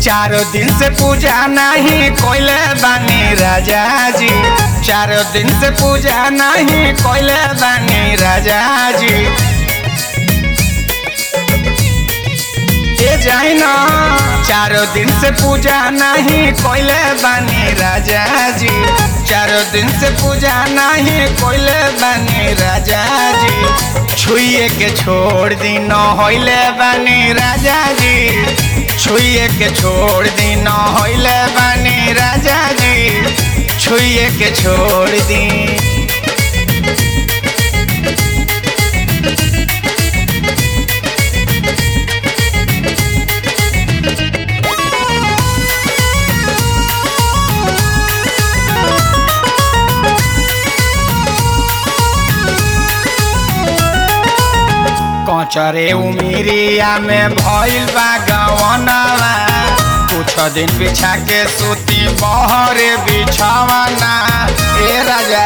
चारो दिन से पूजा नहीं कोइले बानी राजा जी चारो दिन से पूजा नहीं कोइले बानी राजा जी ये जाई ना चारो दिन से पूजा नहीं कोइले बानी राजा जी चारो दिन से पूजा नहीं कोइले बानी राजा जी छुइए के छोड़ दी न होइले बानी राजा जी छुइए के छोड़ दी न होइले बानी राजा जी छुइए के छोड़ दी कचरे उमिरिया में भइल बा गवनवा कुछ दिन बिछा के सूती बहरे बिछावना ए राजा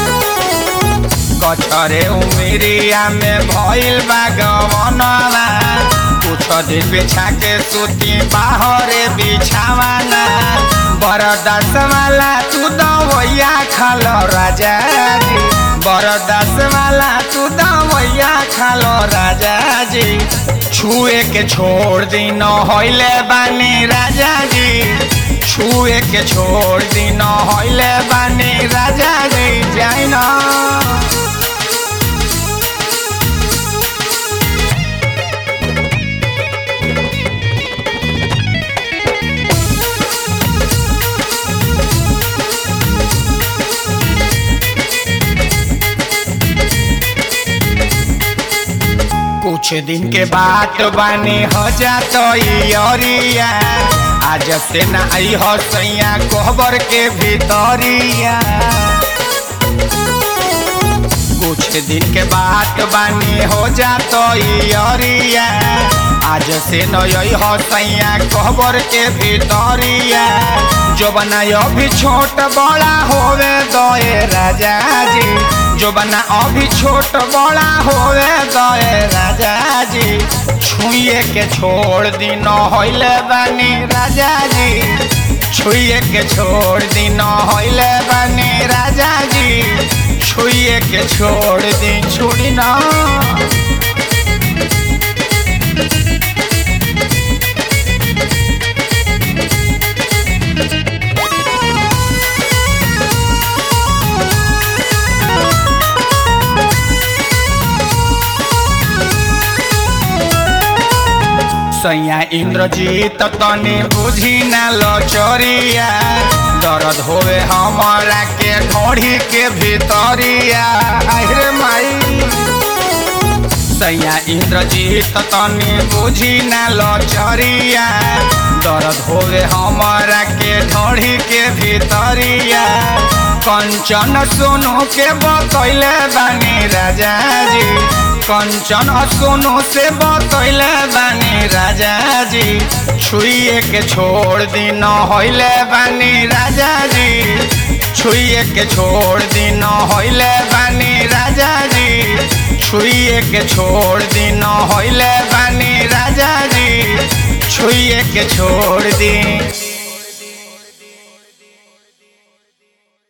कचरे उमिरिया में भइल बा गवनवा कुछ दिन बिछा के सूती बाहरे बिछावना बरदास वाला तू दवैया खालो राजा जी बरदास वाला तू दवैया खालो राजा जी छुए के छोड़ दी न होइले बानी राजा जी छुए के छोड़ दी न होइले बानी राजा जी जाई ना कुछ दिन के बात बानी हो जात अरिया आज से ना आई हो सैया कोहबर के भीतरिया कुछ दिन के बात बानी हो जात अरिया आज से नई हो सैया कोहबर के भीतरिया जो बनायो भी छोट बड़ा होवे दोए राजा जी जो बना अभी छोट बड़ा होवे गए राजा जी छुए के छोड़ दी न होइले बानी राजा जी छुए के छोड़ दी न होइले बानी राजा जी छुए के छोड़ दी छुड़ी ना सैया इंद्रजीत तनी बुझी न लचरिया दर्द होवे हमारा के ढोढ़ी के भीतरिया अरे माई सैया इंद्रजीत तनी बुझी न लचरिया दर्द होवे हमारा के ढोढ़ी के भीतरिया कंचन सोनू के बतैले बानी राजा जी कंचन सोनू से बतैले बानी राजा जी छुइए के छोड़ दी न होइले बानी राजा जी छुइए के छोड़ दी न होइले बानी राजा जी छुइए के छोड़ दी न होइले बानी राजा जी छुइए के छोड़ दी